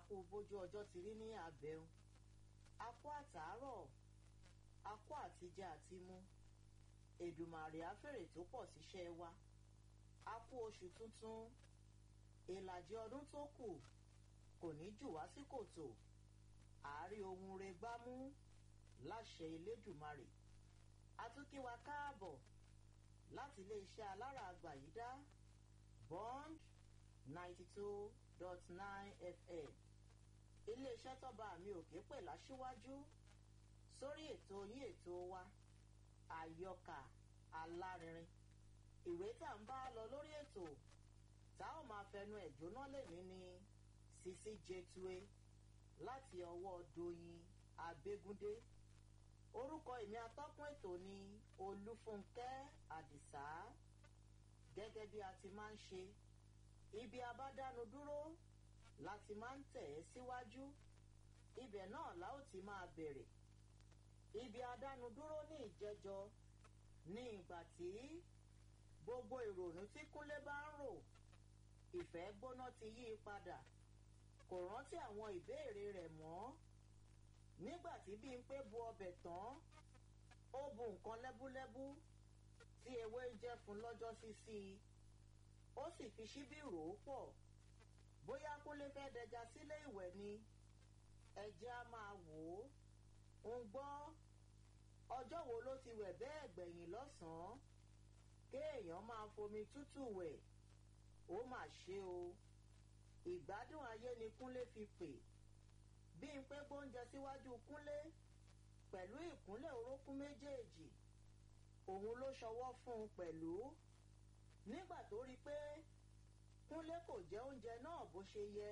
kú bójú ọjọ́ ti rí ní abẹ́hùn a kú àtàárọ̀ a kú àtijẹ àti mú èdùmàrè àfèrè tó pọ̀ síṣẹ́ wa a kú oṣù tuntun ìlàjì ọdún tó kù kò ní jù wá sí kòtò àárí ohun re gbámú láṣẹ elédùmarè a tún kí wa káàbọ̀ láti iléeṣẹ́ alára àgbàyídá bond ninety two dot nine fm iléeṣẹ́ tọ́ba mi òkè pè láṣíwájú sórí ètò yín ètò wa àyọkà alárinrin ìwé tá à ń bá lọ lórí ètò tá ò máa fẹnu ẹ̀ jóná lèmi ní sisi jetue láti ọwọ́ doyin abégúndé orúkọ èmi atọ́kùn ètò ni olúfúnkẹ́ àdìsá gẹ́gẹ́ bí a ti máa ń ṣe ibi abádánu dúró láti máa ń tẹ̀ ẹ́ síwájú ibẹ̀ náà la ó ti máa bẹ̀rẹ̀ ibi adánu dúró ní ìjẹjọ ní ìgbà tí gbogbo ìrònú tí kúnlé bá ń rò ìfẹ́ gbóná ti yí i padà kò rántí àwọn ìbéèrè rẹ̀ mọ́ nígbà tí Bímpé bu ọbẹ̀ tán ó bu nǹkan lẹ́búlẹ́bú tí ewé ń jẹ́ fún lọ́jọ́ sísí i ó sì fi ṣíbí rò ó pọ̀ bóyá kúnlé fẹ́ dẹja sílé ìwẹ̀ ni ẹ̀jẹ̀ á máa wò ó ń gbọ́ ọjọ́ wo ló ti wẹ̀ bẹ́ẹ̀ gbẹ̀yìn lọ́sàn-án kéèyàn máa fomi tútù wẹ̀ ó mà ṣe o ìgbádùn ayé ni kúnlé fi pè Bímpé gbóúnjẹ síwájú kúnlé pẹ̀lú ìkúnlẹ̀ orókún méjèèjì òun ló ṣọwọ́ fún un pẹ̀lú nígbà tó rí i pé kúnlé kò jẹ oúnjẹ náà bó ṣe yẹ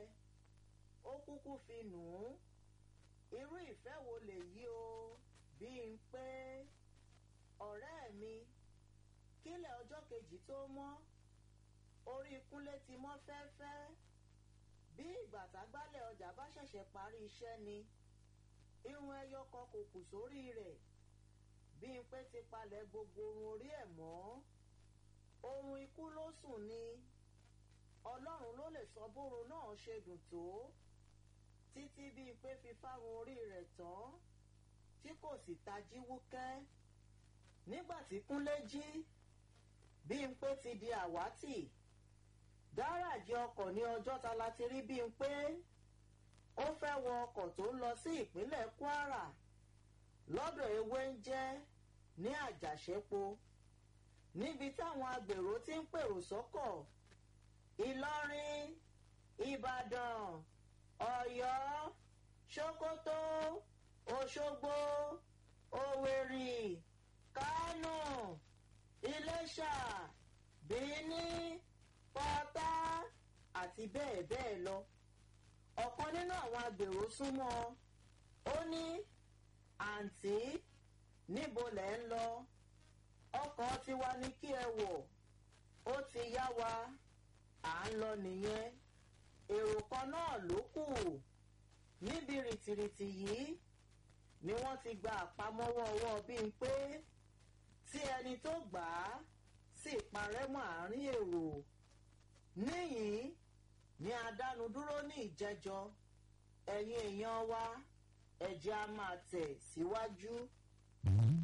ó kúkú fi nù ún irú ìfẹ́ wo lèyí o Bímpé ọ̀rẹ́ mi kílẹ̀ ọjọ́ kejì tó mọ́ orí kúnlé ti mọ́ fẹ́ẹ́fẹ́ bí ìgbà tágbálẹ̀ ọjà bá ṣẹ̀ṣẹ̀ parí iṣẹ́ ni irun ẹyọ kan kò kù sórí rẹ̀ Bímpé ti palẹ̀ gbogbo orun orí ẹ̀ mọ́ oorun ikú ló sùn ni ọlọ́run ló lè sọ bórun náà ṣe dùn tó títí Bímpé fi fárun orí rẹ̀ tán tí kò sì tají wúkẹ́ nígbà tí kúnlé jí Bímpé ti di àwátì gáràjì ọkọ̀ ní ọjọ́ta la ti rí Bímpé ó fẹ́ wọ ọkọ̀ tó ń lọ sí ìpínlẹ̀ Kwara lọ́dọ̀ ewé ń jẹ́ ní àjàṣẹ́po níbi táwọn agbèrò ti ń pèrò sọ́kọ̀ Ìlọrin Ìbàdàn Ọ̀yọ́ Ṣókótó Òṣogbo Òwèrì Kánò Iléṣà Bìíní Pọ́tà àti bẹ́ẹ̀ bẹ́ẹ̀ lọ ọ̀kan nínú àwọn agbèrò súnmọ́ ó ní àǹtí níbo lẹ̀ ń lọ ọkọ̀ tiwa ní kí ẹ wọ̀ ó ti yá wa à ń lọ nìyẹn èrò kan náà ló kù níbi rìtìrìtì yìí ni wọ́n ti gba àpamọ́wọ́ ọwọ́ Bímpé tí ẹni tó gbà á sì parẹ́ mọ́ àárín èrò níyìn ní adánudúró ní ìjẹjọ ẹ̀yin èèyàn wa ẹ̀jẹ̀ á máa tẹ̀ síwájú.